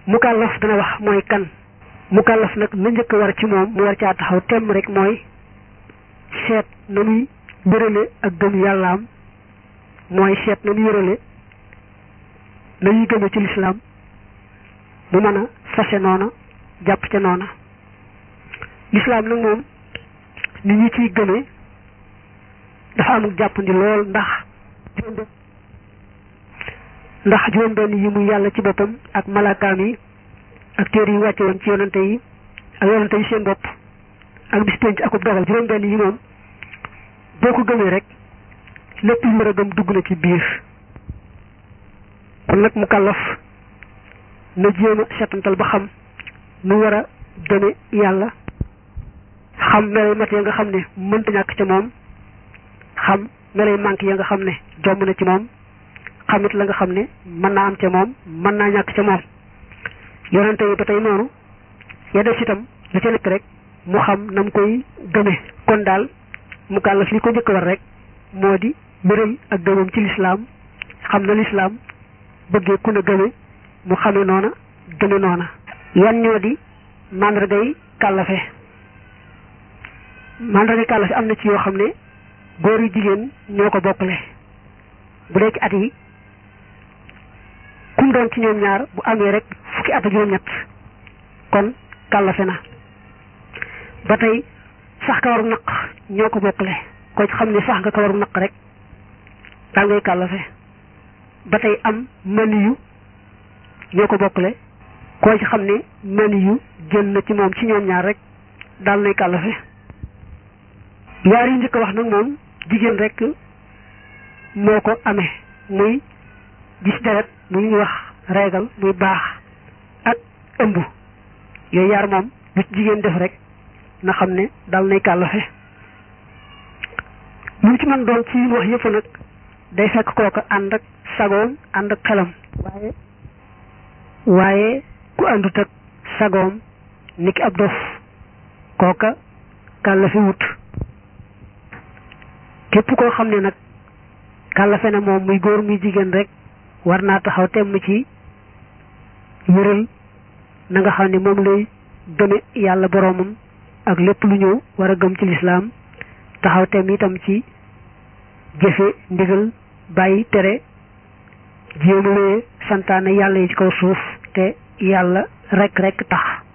mukallaf dana wax mooy kan mukallaf nag la njëkk war ci moom mu war caa taxaw temm rek mooy seet na muy bërale ak gëm yàllaam mooy seet na muy wérale na ñuy gëme ci lislaam mu mën a fase noona jàpp ca noona lislaam nag moom ni ñi ciy gëme dafa amul jàppandi lool ndax ndax juróom benn yi muy yàlla ci boppam ak malaakaam yi ak téere yi wàcce woon ci yonante yi ak yonante yi seen bopp ak bis penc akub dogal juróom benn yi moom boo ko gëmee rek lépp lu war a gëm dugg na ci biir kon nag mu kàllaf na jéem a setantal ba xam nu war a gëme yàlla xam melay mat ya nga xam ne mënta ñàkk ca moom xam melay manque ya nga xam ne jomb na ci moom xamit la nga xam ne mën naa am ca moom mën naa ñàkk ca moom yonente yi ba tey noonu ya def itam la ca nekk rek mu xam na mu koy gëme kon daal mu kàllaf li ko njëkk war rek moo di bëral ak gëmam ci lislaam xam na lislaam bëggee ku ne gëme mu xame noona gëme noona yan ñoo di màndargay kàllafe màndargay kàllafe am na ci yoo xam ne góor yu jigéen ñoo ko bokkale bu dee ci at yi kum doon ci ñoom ñaar bu amee rek fukki at ak juróom-ñett kon kàllafe na ba tey sax kawaru naq ñoo ko bokkale ko ci xam ne sax nga kawaru naq rek daal ngay kàllafe ba tey am mani yu ñoo ko bokkale koo ci xam ne mani yu génn na ci moom ci ñoom ñaar rek daal nay kàllafe yaar yu njëkk wax nag moom jigéen rek moo ko amee muy gis deret muy ñuy wax reegal muy baax ak ëmb yooyu yaar moom bu ci jigéen def rek na xam ne dal nay kàllafe lu ci man doon ci wax yëpp nag day fekk kooka ànd ak sagoom ànd ak xelam waaye waaye ku àndut ak sagoom niki ab dof kooka kàllafe wut képp koo xam ne nag kàllafe na moom muy góor muy jigéen rek war naa taxaw temm ci wéral na nga xam ne moom lay gëme yàlla boroomam ak lépp lu ñëw war a gëm ci lislaam taxaw temm itam ci jëfe ndigal bàyyi tere jéem a santaane yàlla yi ci kaw suuf te yàlla rek rek tax